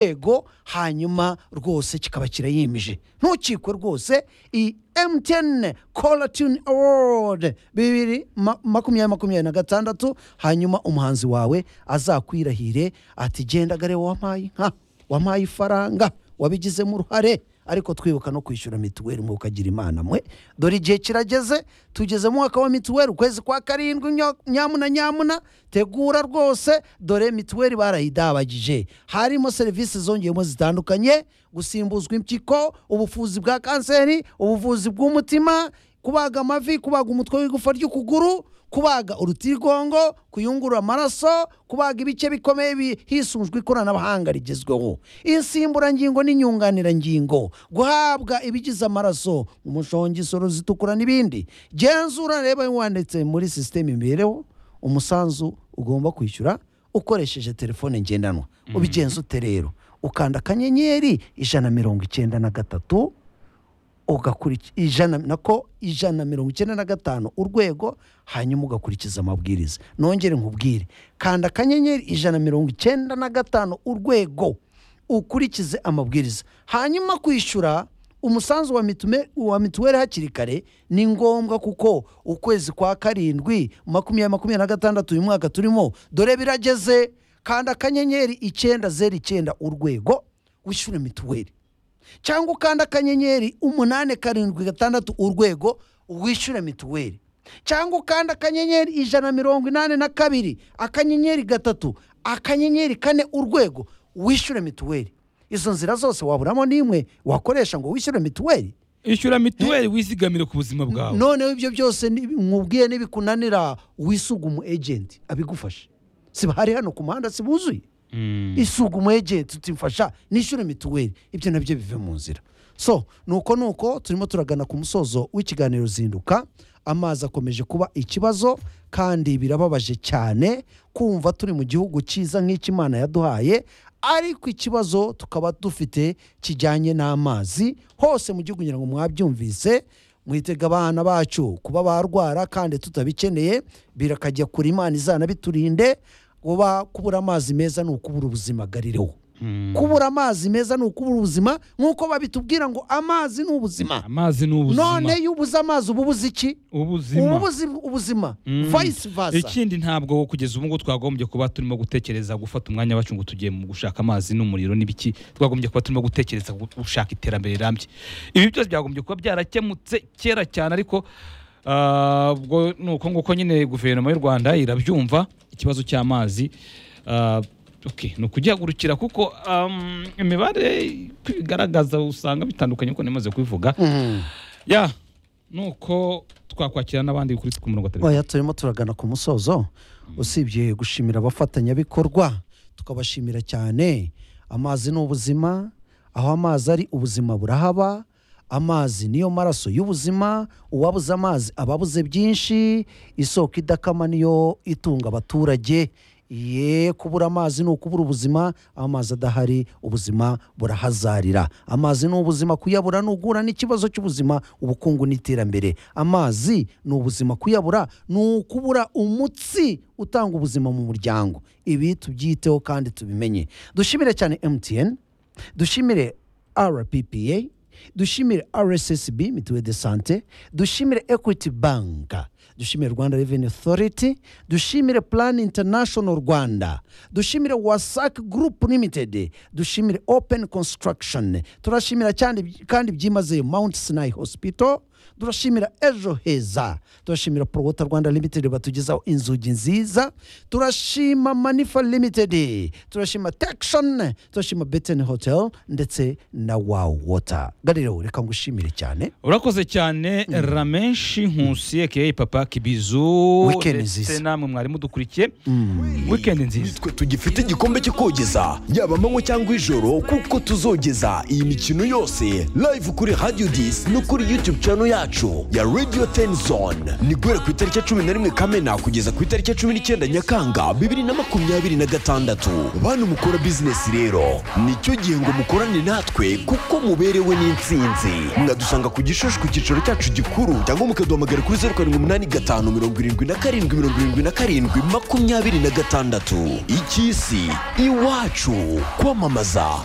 rwego hanyuma rwose kikaba kirayemeje ntukikwe rwose iyi emutiyene koratini awodi bibiri ma- makumyabiri makumyabiri na gatandatu hanyuma umuhanzi wawe azakwirahire ati genda gare wampaye inka wampaye ifaranga wabigizemo uruhare ariko twibuka no kwishyura mituweli mu ukagira imana mwe dore igihe kirageze tugeze mu mwaka wa mituweli ukwezi kwa karindwi nyo- nyamuna nyamuna tegura rwose dore mituweli barayidabagije harimo serivisi zongeyemo zitandukanye gusimbuzwa impyiko ubuvuzi bwa kanseri ubuvuzi bw'umutima kubaga amavi kubaga umutwe w'igufa ry'ukuguru kubaga urutigongo kuyungurura amaraso kubaga ibice bikomeye bi- hisunzwe ikoranabuhanga rigezweho insimburangingo n'inyunganirangingo guhabwa ibigize amaraso umushongi isoro zitukura n'ibindi genzura reba wanditse muri sisiteme imibereho umusanzu ugomba kwishyura ukoresheje telefone ngendanwa ubigenza ute rero ukanda akanyenyeri ijana na mirongo icyenda na gatatu ugakurikiza ijana nako ijana na mirongo icyenda na gatanu urwego hanyuma ugakurikiza amabwiriza nongere nkubwire kanda akanyenyeri ijana na mirongo icyenda na gatanu urwego ukurikize amabwiriza hanyuma kwishyura umusanzu wa mitume- wa mituweli hakiri kare ni ngombwa kuko ukwezi kwa karindwi makumyabiri makumyabiri na gatandatu uyu mwaka turimo dore birageze kanda akanyenyeri icyenda zeru icyenda urwego wishyure mituweli cyangwa ukanda akanyenyeri umunani karindwi gatandatu urwego wishyure mituweli cyangwa ukanda akanyenyeri ijana na mirongo inani na kabiri akanyenyeri gatatu akanyenyeri kane urwego wishyure mituweli izo nzira zose waburamo n'imwe wakoresha ngo wishyure mituweli ishyura mituweli wizigamire ku buzima bwawe noneho ibyo byose ni- nkubwiye nibikunanira wisuga umu ejenti abigufashe siba hari hano ku muhanda sibuzuye isuga umu ejenti utimfasha nishyure mituweli ibyo nabyo bive mu nzira so nuko nuko turimo turagana ku musozo w'ikiganiro zinduka amazi akomeje kuba ikibazo kandi birababaje cyane kumva turi mu gihugu cyiza nk'icy'imana yaduhaye ariko ikibazo tukaba dufite kijyanye n'amazi hose mu gihugu kugira ngo mwabyumvise mwitega abana bacu kuba barwara kandi tutabikeneye birakajya kure imana izanabiturinde kuba kubura amazi meza ni ukubura ubuzima garireho kubura amazi meza ni ukubura ubuzima nk'uko babitubwira ngo amazi ni ubuzima amazi ni ubuzima none iyo ubuze amazi uba ubuze iki uba ubuzima ubuze ubuzima Mm. vayisi vasa ikindi ntabwo kugeza ubu ngubu twagombye kuba turimo gutekereza gufata umwanya wacu ngo tugiye mu gushaka amazi n'umuriro n'ibiki twagombye kuba turimo gutekereza gu- gushaka iterambere rirambye ibi byose byagombye kuba byarakemutse kera cyane ariko ah, ubwo ni uko nguko nyine guverinoma y'u rwanda irabyumva ikibazo cy'amazi ah, ok, ni ukugihagurukira kuko am, imibare uko ibigaragaza usanga bitandukanye kuko ntimaze kubivuga Mhm. ya nuko twakwakira n'abandi kuri ku murongo wa telefone oya turimo turagana ku musozo usibye gushimira abafatanyabikorwa tukabashimira cyane amazi ni ubuzima aho amazi ari ubuzima burahaba amazi niyo maraso y'ubuzima uwabuze amazi aba abuze byinshi isoko idakama niyo itunga abaturage ye kubura amazi ni ukubura ubuzima amazi adahari ubuzima burahazarira amazi ni ubuzima kuyabura ni ugura n'ikibazo cy'ubuzima ubukungu n'iterambere amazi ni ubuzima kuyabura ni ukubura umutsi utanga ubuzima mu muryango ibi tubyiteho kandi tubimenye dushimire cyane mtn dushimire rppa dushimire rssb mituweli de sante dushimire equity banka dushimire rwanda revenue authority dushimire plan international rwanda dushimire wasac group limited dushimire open construction turashimira cyane kandi byimazeyo mount sinai hospital turashimira ejo heza turashimira porowota rwanda limited batugezaho inzugi nziza turashima manifa limited turashima tekishoni turashima beteni hotel ndetse na wawu wota garireho reka ngushimire cyane urakoze cyane ramenshi nkusi aka papa kibizu Weekend ndetse nziza. namwe mwari mudukurikiye wikendi nziza nitwe tugifite igikombe cyo kogeza yaba amanywa cyangwa ijoro kuko tuzogeza iyi mikino yose live kuri radio disi no kuri youtube channel yacu ya radiyo teni zone ni guhera ku itariki ya cumi na rimwe kamena kugeza ku itariki ya cumi n'icyenda nyakanga bibiri na makumyabiri na gatandatu bantu mukora bizinesi rero nicyo gihe ngo mukorane natwe kuko muberewe n'insinzi mwadusanga ku gishushu ku cyicaro cyacu gikuru cyangwa mukaduhamagara kuri zeru karindwi umunani gatanu mirongo irindwi na karindwi mirongo irindwi na karindwi makumyabiri na gatandatu icy'isi iwacu kwamamaza